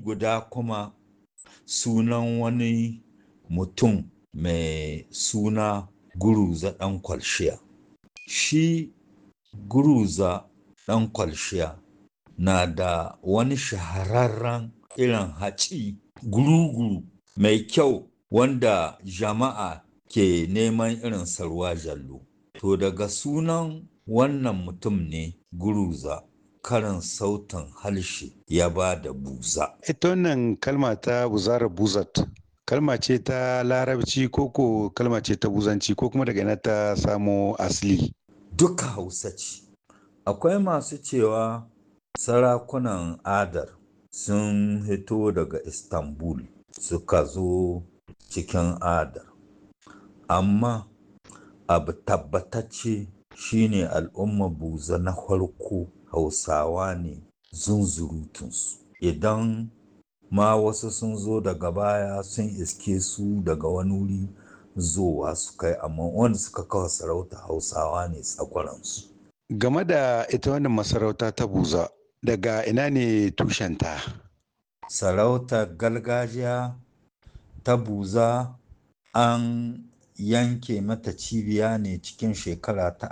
guda kuma sunan wani mutum mai suna guruza ɗan kwalshiya shi guruza ɗan kwalshiya na da wani shahararren irin haci guru-guru mai kyau wanda jama'a ke neman irin sarwa jallo to daga sunan wannan mutum ne guruza karin sautin harshe ya ba da buza. Ita wannan kalma ta buzara buzat kalma ce ta larabci koko kalma ce ta buzanci ko kuma daga ina ta samo asali. Duka hausa ce. Akwai masu cewa sarakunan adar sun hito daga Istanbul suka zo cikin adar. Amma abu tabbatacce shine al'umma buza na farko hausawa ne zunzurutunsu idan ma wasu sun zo daga baya sun iske su daga wani wuri zowa su kai amma wanda suka kawo sarauta hausawa ne tsakwaransu Game da ita wannan masarauta ta buza daga ina ne tushenta? sarautar gargajiya ta buza an yanke mata cibiya ne cikin shekara ta